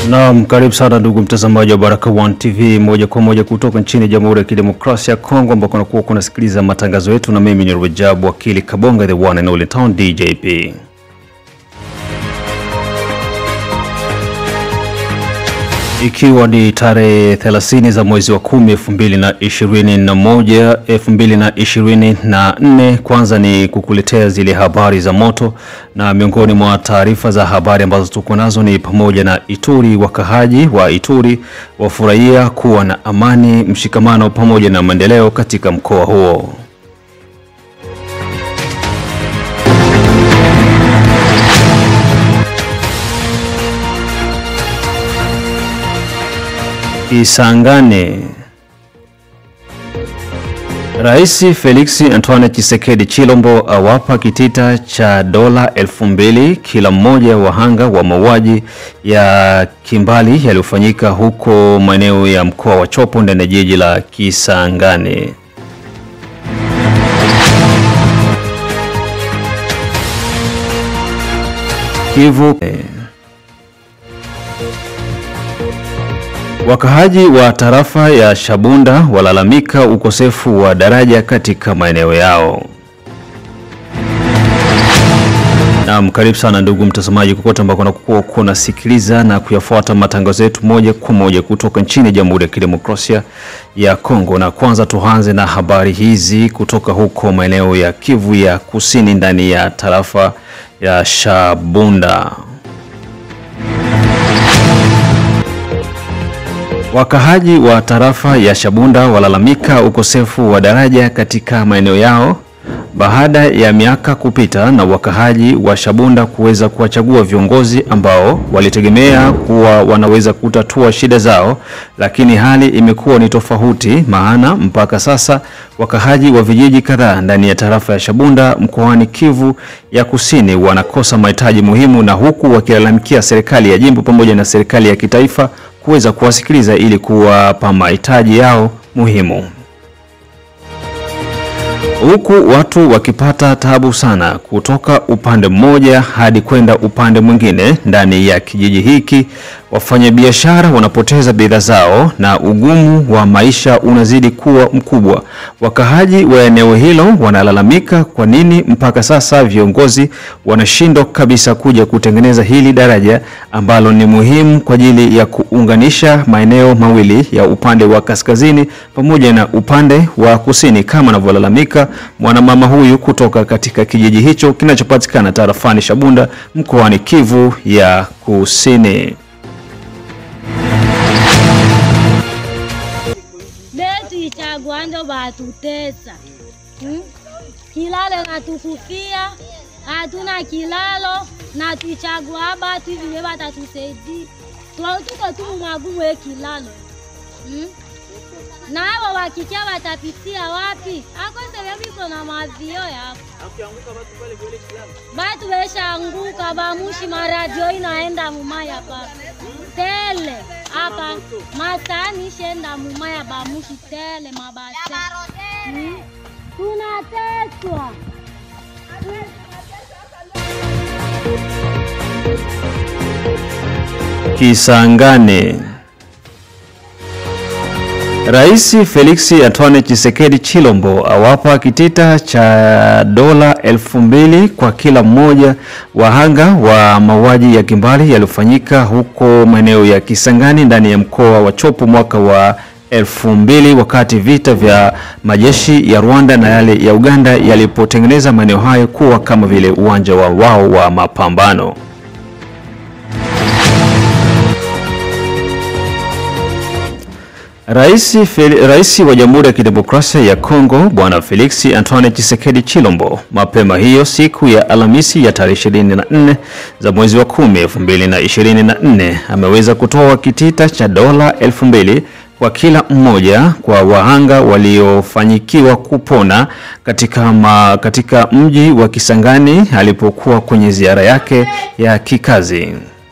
Naam, karibu sana ndugu mtazamaji wa Baraka One TV moja kwa moja kutoka nchini Jamhuri ya Kidemokrasia ya Kongo ambako unakuwa kunasikiliza matangazo yetu, na mimi ni Rajabu Wakili Kabonga, the one and only town DJP. Ikiwa ni tarehe 30 za mwezi wa 10 2021 2024, kwanza ni kukuletea zile habari za moto, na miongoni mwa taarifa za habari ambazo tuko nazo ni pamoja na Ituri, wakahaji wa Ituri wafurahia kuwa na amani, mshikamano pamoja na maendeleo katika mkoa huo. Isangane. Rais Felix Antoine Tshisekedi Chilombo awapa kitita cha dola elfu mbili kila mmoja wahanga wa mauaji ya kimbali yaliyofanyika huko maeneo ya mkoa wa Chopo ndani ya jiji la Kisangani. Kivu Wakahaji wa tarafa ya Shabunda walalamika ukosefu wa daraja katika maeneo yao. Naam, karibu sana ndugu mtazamaji kokote ambako unakuwa kunasikiliza na kuyafuata matangazo yetu moja kwa moja kutoka nchini Jamhuri ya Kidemokrasia ya Kongo. Na kwanza tuanze na habari hizi kutoka huko maeneo ya Kivu ya Kusini ndani ya tarafa ya Shabunda. Wakahaji wa tarafa ya Shabunda walalamika ukosefu wa daraja katika maeneo yao baada ya miaka kupita na wakahaji wa Shabunda kuweza kuwachagua viongozi ambao walitegemea kuwa wanaweza kutatua shida zao, lakini hali imekuwa ni tofauti, maana mpaka sasa wakahaji wa vijiji kadhaa ndani ya tarafa ya Shabunda mkoani Kivu ya Kusini wanakosa mahitaji muhimu, na huku wakilalamikia serikali ya jimbo pamoja na serikali ya kitaifa kuweza kuwasikiliza ili kuwapa mahitaji yao muhimu, huku watu wakipata tabu sana kutoka upande mmoja hadi kwenda upande mwingine ndani ya kijiji hiki. Wafanyabiashara wanapoteza bidhaa zao na ugumu wa maisha unazidi kuwa mkubwa. Wakahaji wa eneo hilo wanalalamika kwa nini mpaka sasa viongozi wanashindwa kabisa kuja kutengeneza hili daraja ambalo ni muhimu kwa ajili ya kuunganisha maeneo mawili ya upande wa kaskazini pamoja na upande wa kusini, kama anavyolalamika mwanamama huyu kutoka katika kijiji hicho kinachopatikana tarafani Shabunda mkoani Kivu ya Kusini. Betuichagua ndo batutesa hmm? Kilalo natufufia, hatuna kilalo na tuichagua batu hivi we batatusaidia, tuko tu magumu ye kilalo hmm? na hao wakikia watapitia wapi? akoseveviko na mavio yapo batu beshaanguka, bamushi maradio inaenda mumaya pa tele hapa masani shenda mumaya bamushi tele mabase hmm? tunateswa Kisangani. Rais Felix Antoine Tshisekedi Chilombo awapa kitita cha dola elfu mbili kwa kila mmoja wahanga wa mauaji ya kimbali yaliyofanyika huko maeneo ya Kisangani ndani ya mkoa wa Chopo mwaka wa elfu mbili wakati vita vya majeshi ya Rwanda na yale ya Uganda yalipotengeneza maeneo hayo kuwa kama vile uwanja wa wao wa mapambano. Rais, Rais wa Jamhuri ya Kidemokrasia ya Kongo Bwana Felix Antoine Tshisekedi Chilombo mapema hiyo siku ya Alhamisi ya tarehe 24 za mwezi wa 10 2024 ameweza kutoa kitita cha dola elfu mbili kwa kila mmoja kwa wahanga waliofanyikiwa kupona katika, ma, katika mji wa Kisangani alipokuwa kwenye ziara yake ya kikazi.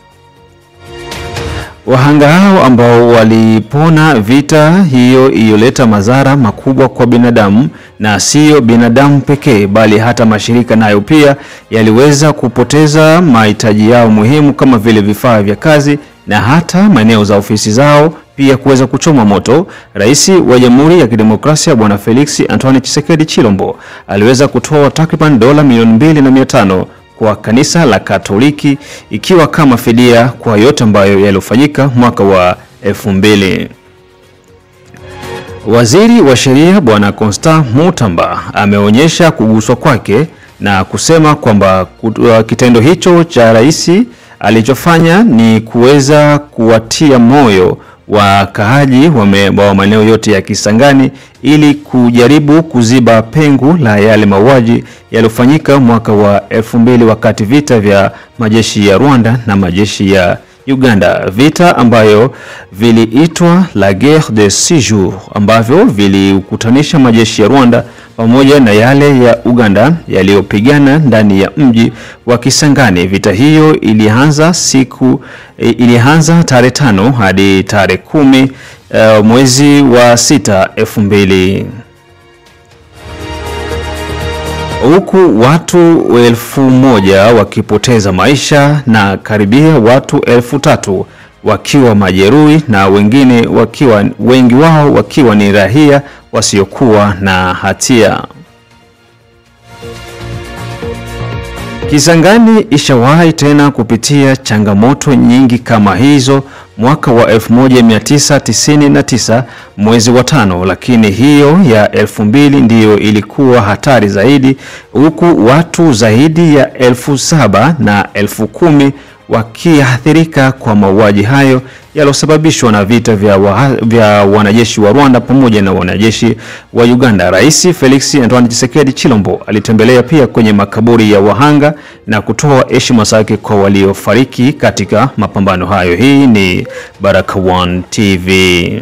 Wahanga hao ambao walipona vita hiyo iliyoleta madhara makubwa kwa binadamu na siyo binadamu pekee bali hata mashirika nayo pia yaliweza kupoteza mahitaji yao muhimu kama vile vifaa vya kazi, na hata maeneo za ofisi zao pia kuweza kuchomwa moto. Rais wa Jamhuri ya Kidemokrasia Bwana Felix Antoine Tshisekedi Chilombo aliweza kutoa takriban dola milioni mbili na mia tano kwa kanisa la Katoliki ikiwa kama fidia kwa yote ambayo yaliyofanyika mwaka wa elfu mbili. Waziri wa sheria Bwana Constant Mutamba ameonyesha kuguswa kwake na kusema kwamba kitendo hicho cha rais alichofanya ni kuweza kuwatia moyo wakaaji wa maeneo yote ya Kisangani ili kujaribu kuziba pengo la yale mauaji yaliyofanyika mwaka wa elfu mbili wakati vita vya majeshi ya Rwanda na majeshi ya Uganda, vita ambayo viliitwa la guerre de six jours, ambavyo vilikutanisha majeshi ya Rwanda pamoja na yale ya Uganda yaliyopigana ndani ya mji wa Kisangani. Vita hiyo ilianza siku ilianza tarehe tano hadi tarehe kumi uh, mwezi wa sita elfu mbili huku watu elfu moja wakipoteza maisha na karibia watu elfu tatu wakiwa majeruhi na wengine wakiwa wengi wao wakiwa ni raia wasiokuwa na hatia. Kisangani ishawahi tena kupitia changamoto nyingi kama hizo mwaka wa 1999 mwezi wa tano, lakini hiyo ya 2000 ndiyo ilikuwa hatari zaidi, huku watu zaidi ya elfu saba na elfu kumi wakiathirika kwa mauaji hayo yaliyosababishwa na vita vya, wa, vya wanajeshi wa Rwanda pamoja na wanajeshi wa Uganda. Rais Felix Antoine Tshisekedi Chilombo alitembelea pia kwenye makaburi ya wahanga na kutoa heshima zake kwa waliofariki katika mapambano hayo. Hii ni Baraka One TV.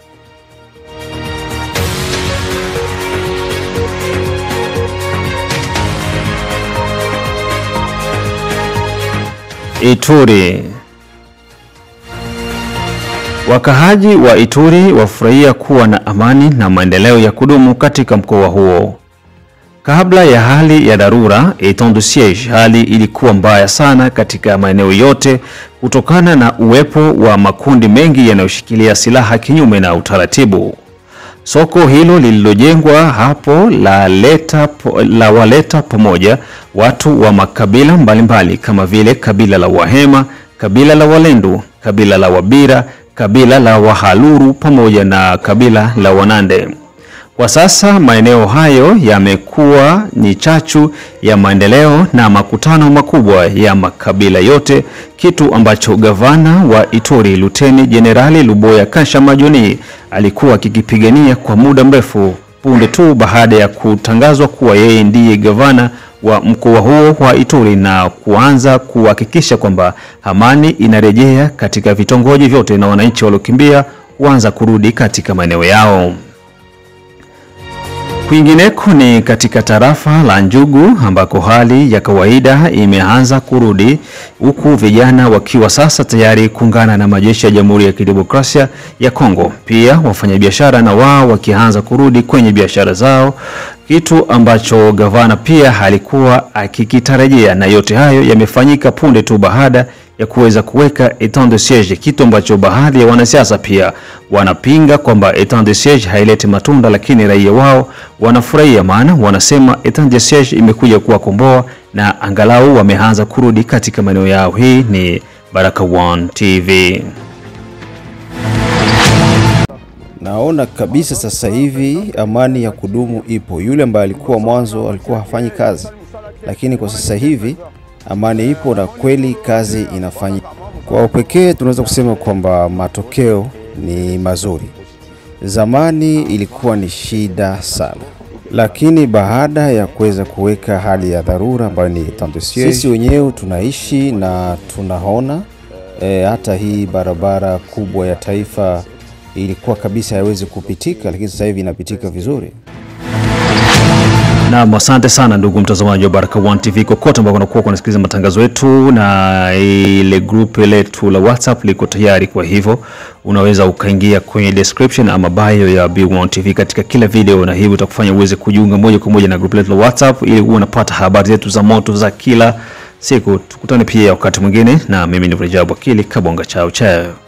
Ituri. Wakahaji wa Ituri wafurahia kuwa na amani na maendeleo ya kudumu katika mkoa huo. Kabla ya hali ya dharura etat de siege, hali ilikuwa mbaya sana katika maeneo yote kutokana na uwepo wa makundi mengi yanayoshikilia silaha kinyume na utaratibu. Soko hilo lililojengwa hapo la, leta, la waleta pamoja watu wa makabila mbalimbali mbali, kama vile kabila la Wahema, kabila la Walendu, kabila la Wabira, kabila la Wahaluru pamoja na kabila la Wanande. Kwa sasa maeneo hayo yamekuwa ni chachu ya maendeleo na makutano makubwa ya makabila yote, kitu ambacho gavana wa Ituri Luteni Jenerali Luboya Kasha Majoni alikuwa akikipigania kwa muda mrefu, punde tu baada ya kutangazwa kuwa yeye ndiye gavana wa mkoa huo wa Ituri na kuanza kuhakikisha kwamba amani inarejea katika vitongoji vyote na wananchi waliokimbia kuanza kurudi katika maeneo yao. Kwingineko ni katika tarafa la Njugu ambako hali ya kawaida imeanza kurudi huku vijana wakiwa sasa tayari kuungana na majeshi ya Jamhuri ya Kidemokrasia ya Kongo. Pia wafanyabiashara na wao wakianza kurudi kwenye biashara zao, kitu ambacho gavana pia alikuwa akikitarajia, na yote hayo yamefanyika punde tu baada ya kuweza kuweka etat de siege, kitu ambacho baadhi ya wanasiasa pia wanapinga kwamba etat de siege haileti matunda, lakini raia wao wanafurahia, maana wanasema etat de siege imekuja kuwakomboa na angalau wameanza kurudi katika maeneo yao. Hii ni Baraka One TV. Naona kabisa sasa hivi amani ya kudumu ipo. Yule ambaye alikuwa mwanzo alikuwa hafanyi kazi, lakini kwa sasa hivi amani ipo na kweli kazi inafanyika. Kwa upekee tunaweza kusema kwamba matokeo ni mazuri. Zamani ilikuwa ni shida sana, lakini baada ya kuweza kuweka hali ya dharura ambayo ni etat de siege, sisi wenyewe tunaishi na tunaona e, hata hii barabara kubwa ya taifa ilikuwa kabisa haiwezi kupitika, lakini sasa hivi inapitika vizuri. Naam, asante sana ndugu mtazamaji wa Baraka One TV kokote ambao unakuwa kunasikiliza matangazo yetu, na ile group letu la WhatsApp liko tayari. Kwa hivyo unaweza ukaingia kwenye description ama bio ya B1 TV katika kila video, na hivyo utakufanya uweze kujiunga moja kwa moja na group letu la WhatsApp ili uwe unapata habari zetu za moto za kila siku. Tukutane pia wakati mwingine, na mimi ni Rajabu Akili Kabonga. Chao chao.